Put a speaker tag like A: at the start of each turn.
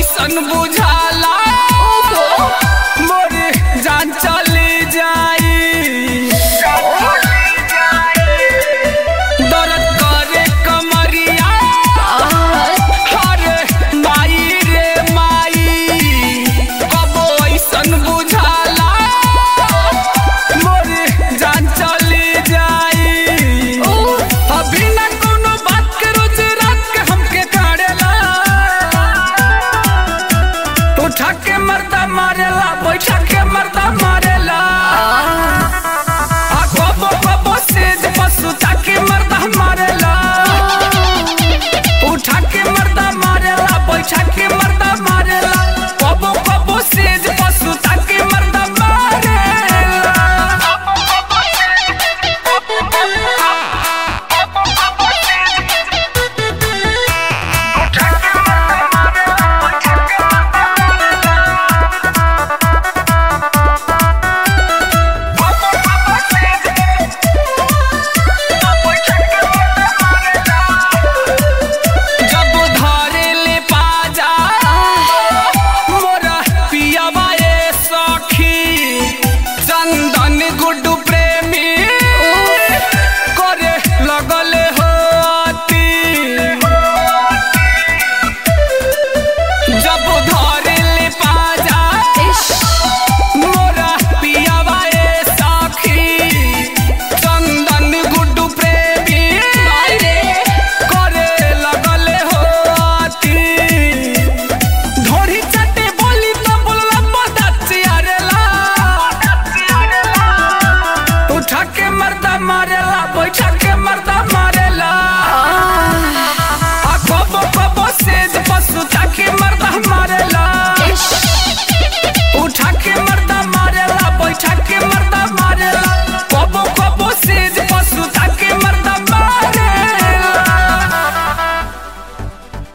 A: ऐसन बुझाला मोर जान चली जाई दर्द करे कमरिया अरे माई रे माई कबो ऐसन बुझाला मोर जान चली जाई अभी ना कोनो बात के रोज रात के हमके काढ़ेला उठा के मरदा मारेला बैठा के मरदा मारेला आ कबो कबो सेज पसुता के मरदा मारेला उठा के मरदा मारेला बैठा के मरदा मारेला कबो कबो सेज पसुता के मरदा मारेला जब धरे ले पाजा मोरा पियावा ए सखी चंदन गुड्डू प्रेमी करे लगले होती जब धरे ले पाजा मोरा पियावा ए सखी चंदन गुड्डू प्रेमी करे लगले होती धोरी चटे बोली तो बोलला पदाची आरेला उठा के मर्दा मारेला